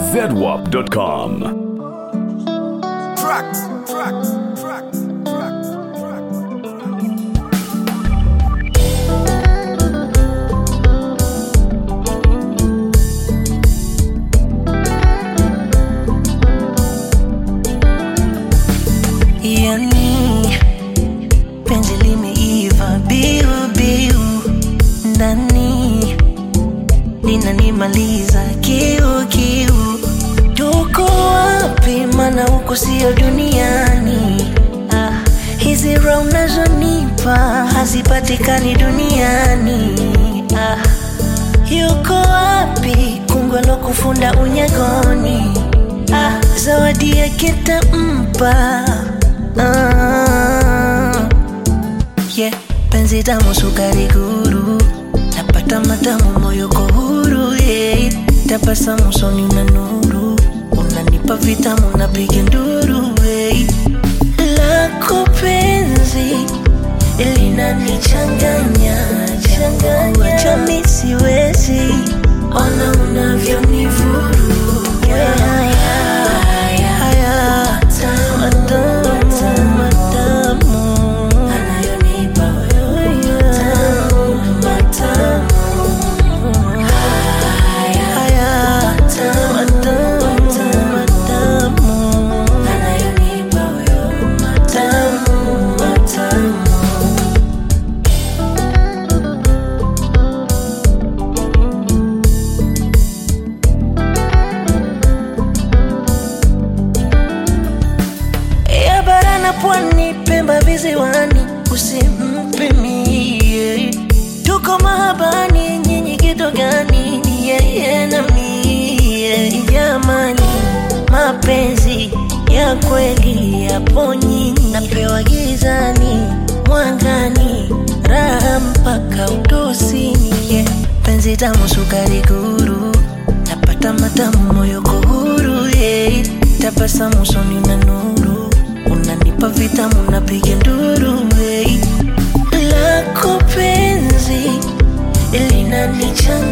zedwap.com. Tracks, tracks, tracks, tracks, tracks. yani penzi limeiva biu biu ndani linanimaliza kiu kiu tuko wapi mana huko sio duniani ah, hizi roho unazonipa hazipatikani duniani ah, yuko wapi kungolo kufunda unyagoni ah, zawadi yake tampa ah, yeah. penzi tamu sukari guru napata matamu moyo ko huru yeah. tabasamu soni na nuru unanipa vitamu napiga nduru yeah. lako penzi linanichanganya kuacha mi siwezi ona unavyonivuru haya haya matamu matamu anayonipa wewe matamu haya matamu matamu anayonipa wewe matamu matamu ya bara na pwani, Pemba visiwani, usimpe mie. Tuko mahabani, nyinyi kitu gani? Ni yeye na mie. Jamani, mapenzi ya kweli yapo nyinyi, napewa gizani, mwangani, raha mpaka utosini. Yeah. Penzi tamu sukari guru, napata matamu moyo ko huru yeah. Tabasamu soni na nuru, unanipa vitamu napiga nduru hey. Lako penzi linanichanganya